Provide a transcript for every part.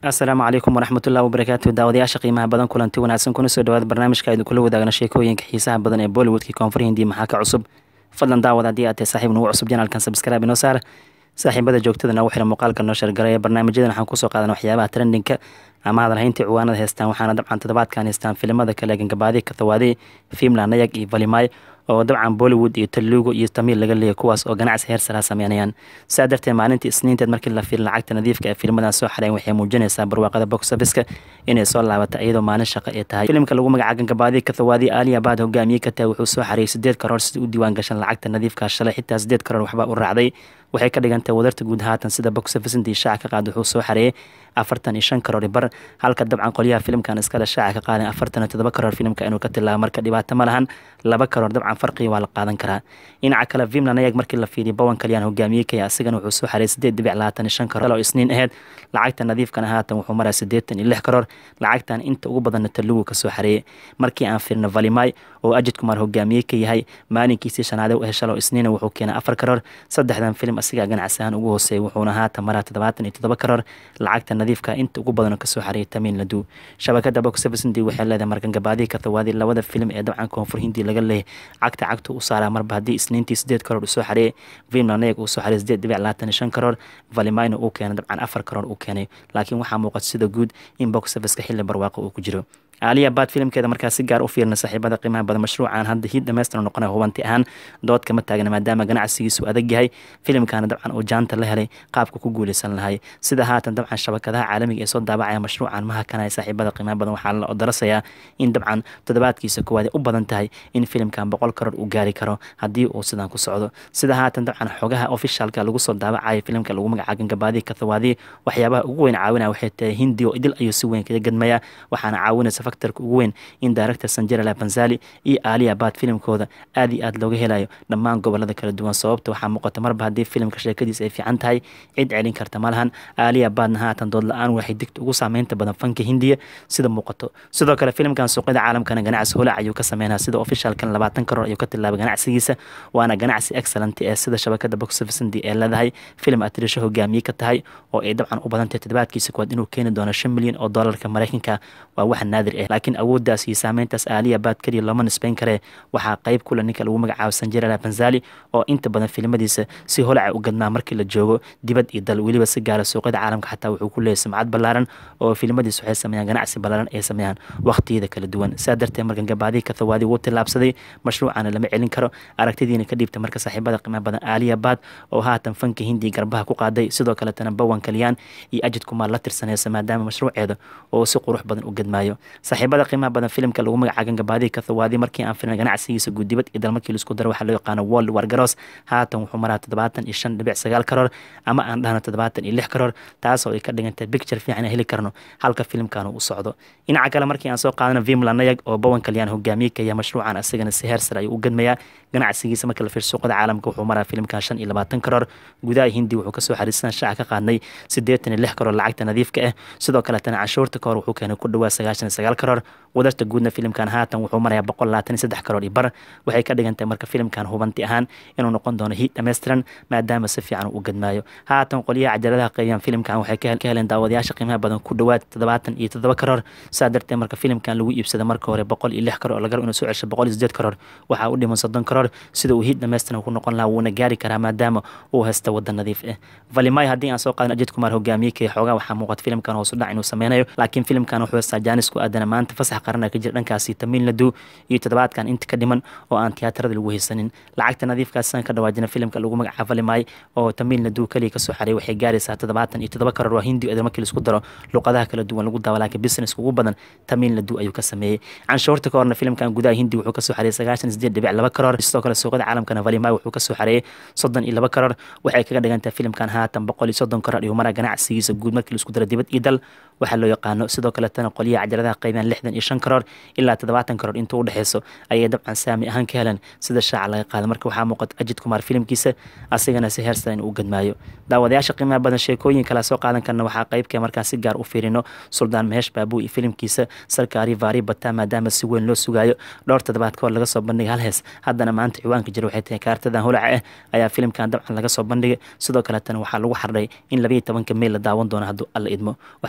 asalaamu calaykum waraxmatullahi wabarakaatu daawadayaasha qiimaha badan kulanti wanaagsan kuna soo dhawaada barnaamijka aynu kula wadaagna sheekooyinka xiisaha badan ee bollywoodkii koonfur hindi maxaa ka cusub fadlan daawad haddii aad tahay saaxiib nagu cusub janaalkan sabskraibe inoo saar saaxiibada joogtada nagu xira muuqaalka noo shargaraya barnaamijyadan waxaan kusoo qaadana waxyaabaha trendinka ama hadalhayntii ciwaanada heystaan waxaana dabcan toddobaadkan heystaan filimada kale gangabaadi kathawaadi fiimla nayag iyo valimay oo dabcan bollywood iyo taluugo iyo tamiil laga leeyay kuwaas oo ganacsi heer sara sameynayaan saa darteed maalintii isniinteed markii la fiil lacagta nadiifka ee filmadan soo xareen waxay muujinaysaa barwaaqada box officeka inay soo laabata iyadoo maalin shaqo ay tahay filimka lagu magaca gangabaadi kathawaadi aaliya baad hogaamiyey ka tahay wuxuu soo xareeyay sideed karoor sida u diiwaan gashan lacagta nadiifka shalay xitaa sideed karoor waxbaa u raacday waxay ka dhigantahay wadarta guud haatan sida box officintii shaaca ka qaad wuxuu soo xareeyay afartan iyo shan karoor bar halka dabcan qolyaha filimkan iskale shaaca ka qaadan afartan iyo todoba karoor filimka inuu ka tilaabo marka dhibaato ma lahan laba karoor dabcan farqiga waa la qaadan karaa dhinaca kale vimlan ayag markii la fiiriyo bawan kaliyaan hogaamiyey kaya asigana wuxuu soo xareeyay sideed dhibic labaatan iyo shan karoor oo isniin aheyd lacagta nadiifkana haatan wuxuu maraa sideetan iyo lix karoor lacagtan inta ugu badanna talugu ka soo xareeyay markii aan fiirno valimay oo ajid kumaar hogaamiyey ka yahay maalinkiisii shanaade u heshal oo isniina wuxuu keenay afar karoor saddexdan filim asigaa ganacsi ahaan ugu hooseeyay wuxuuna haatan maraa toddobaatan iyo toddoba karoor lacagta nadiifka inta ugu badan kasoo xareeyay tamiin ladu shabakada box office hindi waxay leedahay margangabaadii kathawaadi labada filim ee dabcan koonfur hindi laga leeyay cagta cagta u saaraa marba haddii isniintii sideed karoor usoo xareeyay vimlanayag uu soo xareeyay sideed dhibic labaatan iyo shan karoor valimayna uu keenay dabcan afar karoor uu keenay laakiin waxaa muuqata sida guud in box officeka xilli barwaaqo uu ku jiro aaliya baad filimkeeda markaa si gaar u fiirna saaxiibada qiimaha badan mashruucan hadda hiid dhamaystira noqonaya hubanti ahaan dood kama taagna maadaama ganacsigiisu adag yahay filimkana dabcan uu jaanta la helay qaabka ku guuleysan lahay sida haatan dabcan shabakadaha caalamiga ee soo daabacaya mashruucan maha kanaya saaxiibada qiimaha badan waxaa la odarasayaa in dabcan toddobaadkiisa koowaad u badan tahay in filimkan boqol karoor uu gaari karo haddii uu sidan ku socdo sida haatan dabcan xogaha ofishaalka lagu soo daabacaya filimka lagu magaca gangabaadi kathawaadi waxyaabaha ugu weyn caawinaya waxay tahay hindi oo idil ayuu si weyn kaga gadmaya waxaana caawinaysa faktorka ugu weyn in director sanjera banzali iyo aaliya baad filimkooda aad iyo aad looga helayo dhammaan gobolada kala duwan sababta waxaa muuqata marba haddii filimka sheekadiisa ay fiican tahay cid celin karta malahan aaliya baadna haatan dood la-aan waxay digta ugu saameynta badan fanka hindiya sida muuqato sidoo kale filimkan suuqyada caalamkana ganacsi holac ayuu ka sameynaa sida ofishaalkan labaatan karoor ayuu ka tilaabay ganacsigiisa waana ganacsi excellent ee sida shabakada box office hindi ee leedahay filim atrisho hogaamiye ka tahay oo ay dabcan u badantahay toddobaadkiisa kuwaad inuu keeni doono shan milyan oo doolarka mareykanka waa wax naadir ah laakiin awooddaas iyo saameyntaas aaliya baad keliya looma nisbeyn karee waxaa qayb kule ninka lagu magacaabo sanjera banzali oo inta badan filimadiisa si holaca u gadmaa markii la joogo dibad iyo dal weliba si gaara suuqyada caalamka xataa wuxuu ku leeyahy sumcad ballaaran oo filimadiisa waxay sameeyaan ganacsi ballaaran ay sameeyaan waqtiyada kala duwan saa darteed markan gabaadii kathawaadi wuu tillaabsaday mashruucana lama celin karo aragtidiina ka dhiibta marka saaxiibada qiimaha badan aaliya baad oo haatan fanka hindiya garbaha ku qaaday sidoo kaletana bawan kaliyaan iyo ajid kumaar la tirsanaysa maadaama mashruuceeda oo si qurux badan u gadmaayo saaxiibada qiimaha badan filimka lagu magaca gangabaadi kathawaadi markii aan filmay ganacsigiisa guudibad iyo dalmarkii laisku daro waxaa loo yaqaano world wargaros haatan wuxuu maraa toddobaatan iyo shan dhibic sagaal karoor ama aan dhahno toddobaatan iyo lix karoor taasoo ay ka dhigantahay bicture fiican heli karno halka filimkan uu socdo dhinaca kale markii aan soo qaadano vimlanayag oo bawan kaliyaan hogaamiye kaya mashruucan asagana si heer sare ayuu u gadmayaa ganacsigiisa marka la fiir suuqada caalamka wuxuu maraa filimkan shan iyo labaatan karoor gudaha hindi wuxuu kasoo xariisan shaaca ka qaadnay siddeetan iyo lix karoor lacagta nadiifka ah sidoo kaletana canshuurta kahor wuxuu keenay ku dhawaa sagaashan iyo sagaal karoor wadarta guudna filimkan haatan wuxuu marayaa boqol labaatan iyo saddex karoor iyo bar waxay ka dhigantahay marka filimkan hubanti ahaan inuu noqon doono hiid dhammaystiran maadaama si fiican uu gadmaayo haatan qolyaha cajaladaha qeybiyaan filimkan waxay ka heleen daawadayaasha qiimaha badan ku dhowaad toddobaatan iyo toddoba karoor saa darteed marka filimkan lagu iibsada marka hore boqol iyo lix karoor lagar inuu soo cesho boqol iyo sideed karoor waxaa u dhiman soddon karoor sida uu hiid dhammaystiran ku noqon lahaa wuuna gaari karaa maadaama uu haysta wada nadiif ah valimay haddii aan soo qaadan ajid kumaar hogaamiye kee xoogaa waxaa muuqata filimkan hoosu dhac inuu sameynayo laakiin filimkan wuxuu haystaa jaanis ku aadana maanta fasax qarana ka jira dhankaasi tamiil ladu iyo toddobaadkan inta ka dhiman oo aan tiyaatarada lagu haysanin lacagta nadiifkaas san ka dhawaajina filimka lagu magaca valimay oo tamiil ladu keliya kasoo xareey waxay gaaraysaa toddobaatan iyo toddoba karoor waa hindi markii laisku daro luqadaha kala duwan lagu daawa laakiin business ugu badan tamiil ladu ayuu ka sameeyey canshuurta ka horna filimkan gudaha hindi wuxuu kasoo xareeyay sagaashan sideed dhibic laba karoor sidoo kale suuqada caalamkana valimay wuxuu kasoo xareeyay soddon iyo laba karoor waxay kaga dhigantahay filimkan haatan boqol iyo soddon karoor iyo maraa ganacsigiisa guud markii laisku daro dibad iyo dal waxaa loo yaqaano sidoo kaletana qolyaha cajaladaha qaybiyaan lixdan iyo shan karoor ilaa toddobaatan karoor intuu u dhexeyso ayay dabcan saami ahaan ka heleen sida shaaca laga qaada marka waxaa muuqata ajid kumaar filimkiisa asigana si heer sare in uu gadmaayo daawadayaasha qiimaha badan sheekooyin kala soo qaadan karna waxaa qeybka markaa si gaar u fiirino suldaan mehesh baabu iyo filimkiisa sarkaari vaari bataa maadaama si weyn loo sugaayo dhowr toddobaad kahor laga soo bandhigay hal hees haddana maanta ciwaanka jira waxay tahay kaartadan holaca ah ayaa filimkan dabcan laga soo bandhigay sidoo kaletana waxaa lagu xardhay in labayo tobanka meyl la daawan doono hadduu alla idmo waxaan ogeen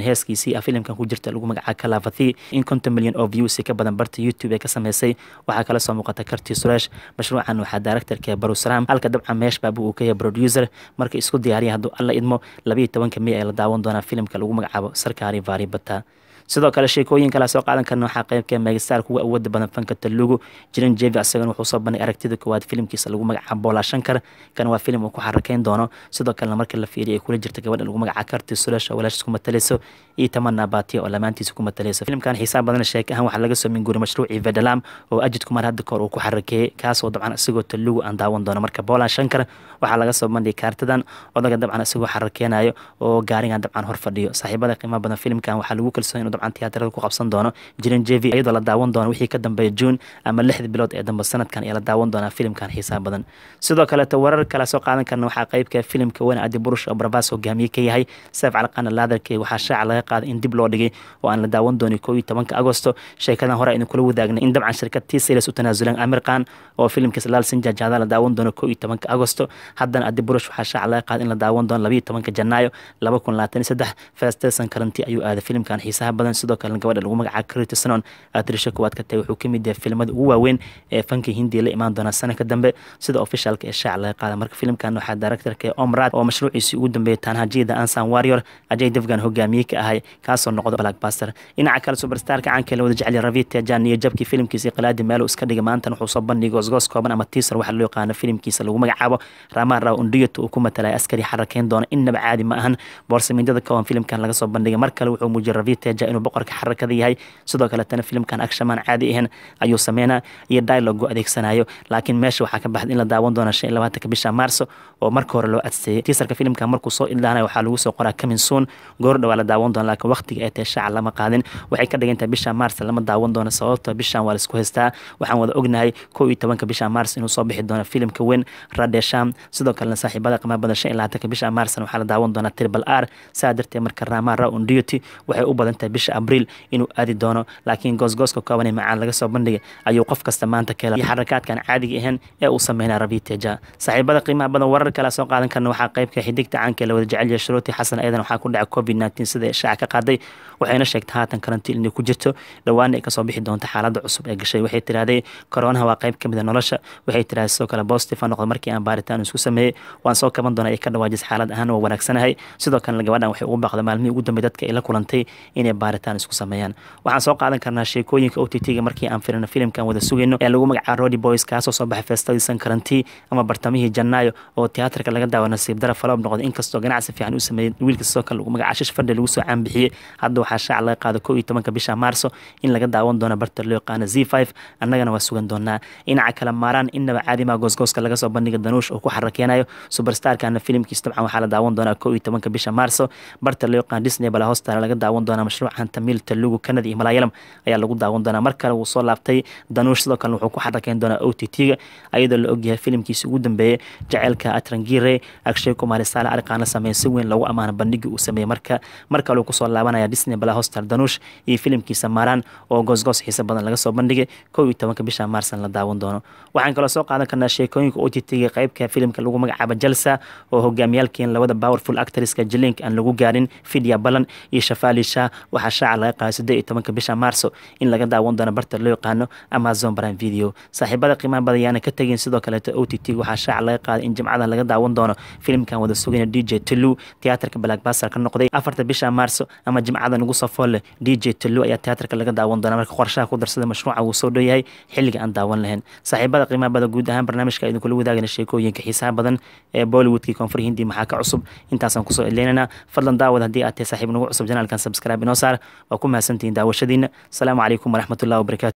heeskiisii ah filimkan ku jirta lagu magacaabo kalavathi in konton milyan oo views ka badan barta youtube ee ka sameysay waxaa kala soo muuqata karti suresh mashruucan waxaa directorka barusalaam halka dabcan meesh baabu uu ka yahay producer marka isku diyaariya hadduu alla idmo labayo tobanka may ay la daawan doonaa filimka lagu magacaabo sarkaari vaari bata sidoo kale sheekooyin kala soo qaadan karna waxaa qeybka megastar kuwa awooda badan fanka talugu jiran jevi asagana wuxuu soo bandhig aragtida koowaad filimkiisa lagu magacaabo boola shankar kan waa filim uu ku xarakeyn doono sidoo kalena marka la fiiriya ay kula jirta gabadha lagu magacaabo karti sulesh oo walaashis ku matalayso iyo tamana baatiya oo lamaantiisa ku matalayso filimkan xiisaa badan sheek ahaan waxaa laga soo minguuri mashruucii vedalam oo ajid kumar hadda kahor uu ku xarakeeyey kaasoo dabcan isagoo talugu aan daawan doono marka boola shankar waxaa laga soo bandhigay kaartadan odaga dabcan isagoo xarakeenayo oo gaarigan dabcan hor fadhiyo saaxiibada qiimaha badan filimkan waxaa lagu kalsoon inuu dabcan tiyaatarada ku qabsan doono jiran jevi iyadoo la daawan doono wixii ka dambeeya juun ama lixda bilood ee dambe sanadkan ayaa la daawan doonaa filimkan xiisaa badan sidoo kaleeto warar kala soo qaadan karna waxaa qeybka filimka weyn adi burush oo barbaas hogaamiye ka yahay seef calqaana laadarke waxaa shaaca laga qaaday in dib loo dhigay oo aan la daawan doonin koo iyo tobanka agosto sheekadan hore aynu kula wadaagnay in dabcan shirkad t sales u tanaasuleen amir khan oo filimkiisa laal sinjajaada la daawan doono koo iyo tobanka agosto haddana adi burush waxaa shaaca laga qaaday in la daawan doono labayo tobanka janaayo laba kun labaatan iyo saddex festesan karanti ayuu aaday filimkan xiisaha badan sidoo kalena gabadha lagu magacaabo critisonon atrisha kuwaad ka tahay wuxuu ka mid yahay filimada ugu waaweyn ee fanka hindiya la imaan doona sanadka dambe sida ofishaalka ee shaac laga qaada marka filimkan waxaa directorka omrad oo mashruuciisii ugu dambeeyay tanhajida ansan warrior ajay devgan hogaamiye ka ahay kaasoo noqdo blackbuster dhinaca kale superstarka caanka la wada jecel ravita jan iyo jabkii filimkiisa qalaadi meelo iska dhigay maantana wuxuu soo bandhigay goosgoos kooban ama teaser waxa loo yaqaano filimkiisa lagu magacaabo ramaan raw undiyot uu ku matalay askari xarakeyn doona innaba caadi ma ahan boorsamindada kooban filimkan laga soo bandhigay mar kale wuxuu muujiyay ravita ja inuu boqorka xarakada yahay sidoo kaletana filimkan akshamaan caadi ahayn ayuu sameynaa iyo dialogu adeegsanayo laakiin meesha waxaa ka baxday in la daawan doona shan iyo labaatanka bisha maarso oo marka hore loo adseeyey tiisarka filimkan markuu soo idlaanaya waxaa lagu soo qoraa kamin soon goor dhawaa la daawan doona laakiin waqtiga ee tahay shaaca lama qaadin waxay ka dhigan tahay bisha maars lama daawan doono sababto bishan waa laisku haystaa waxaan wada ognahay kow iyo tobanka bisha maars inuu soo bixi doono filimka weyn radesham sidoo kalena saaxiibada qiimaha badan shan iyo labaatanka bisha maarsna waxaa la daawan doonaa tribal r saa darteed marka ramara undioti waxay u badan tahay bisha abriil inuu aadi doono laakiin goosgooska kooban ee macaan laga soo bandhigay ayuu qof kasta maanta ka helay iyo xarakaadkan caadiga ahayn ee uu sameynaa rabiteja saaxiibada qiimaha badan warar kale soo qaadan karna waxaa qeybka xidigta caanka la wada jecel yahay shuruuti xasan ayadan waxaa ku dhacay covid nineteen sida shaaca ka qaaday waxayna sheegtay haatan karantiin inay ku jirto dhowaana ay kasoo bixi doonto xaaladda cusub ee gashay waxay tiraahday koronaha waa qayb kamid a nolosha waxay tiraahday sidoo kale positive noqdo markii aan baaritaan isku sameeyey waan soo kaban doonaa ay ka dhawaajis xaalad ahaan waa wanaagsanahay sidoo kalena gabadhan waxay ugu baaqday maalmihii ugu dambeey dadka ay la kulantay inay baaritaan isku sameeyaan waxaan soo qaadan karnaa sheekooyinka o t t-ga markii aan firino filimkan wada sugayno ee lagu magacaabo rody boys kaasoo soo baxay feestadiisan karantii ama bartamihii janaayo oo tiyaatarka laga daawa nasiib dara faloob noqday inkastoo ganacsi fiican u sameeyey wiilka sidoo kale lagu magacaabo shish fadhi lagu soo caanbixiyey hadda waxaa shaac laga qaada kow iyo tobanka bisha maarso in laga daawan doono barta loo yaqaano z five annagana waa sugan doonaa dhinaca kale maaraan innaba caadimaa goosgooska laga soo bandhiga danuush oo ku xarakeenayo superstarkana filimkiis dabcan waxaa la daawan doonaa kow iyo tobanka bisha maarso barta loo yaqaano disney bala hostara laga daawan doonaa mashruucan tamil talugu kanada iyo malaayalam ayaa lagu daawan doonaa mar kale wuu soo laabtay danuush sidoo kale wuxuu ku xarakeyn doonaa o t t-ga ayadoo la ogyahay filimkiisi ugu dambeeyey jaceylka atrangire agshay kumaari saale ariqaana sameeye si weyn loogu amaano bandhigii uu sameeyey marka mar kale uu kusoo laabanaya disney bala hostar danuush iyo filimkiisa maaraan oo goosgoos xiise badan laga soo bandhigay kow iyo tobanka bisha maarsan la daawan doono waxaan kaloo soo qaadan karnaa sheekooyinka o t t-ga qeybka filimka lagu magacaabo jalsa oo hogaamiyaalkeen labada powerful actresska jilink aan lagu gaarin fidya balan iyo shafaali shah waxaa shaaca laga qaaday siddeed iyo tobanka bisha maarso in laga daawan doono barta loo yaqaano amazon prime video saaxiibada qiimaha badan yaana ka tegin sidoo kaleeto o t t waxaa shaaca laga qaaday in jimcadan laga daawan doono filimkan wada sugayna d j tulu tiyaatarka blackbuster ka noqday afarta bisha maarso ama jimcadan ugu soo fool leh d j tulu ayaa tiyaatarka laga daawan doona marka qorshaha ku darsada mashruuca wuu soo dhow yahay xilliga aan daawan lahayn saaxiibada qiimaha badan guud ahaan barnaamijka idinkula wadaagana sheekooyinka xiisaha badan ee bollywoodkii koonfur hindi maxaa ka cusub intaasaan kusoo eleynana fadlan daawad haddii aad tahay saaxiib nagu cusub janaalkan subscribe inoo saar waa ku mahadsantihiin daawashadiina asalaamu calaykum waraxmatullahi wabarakatu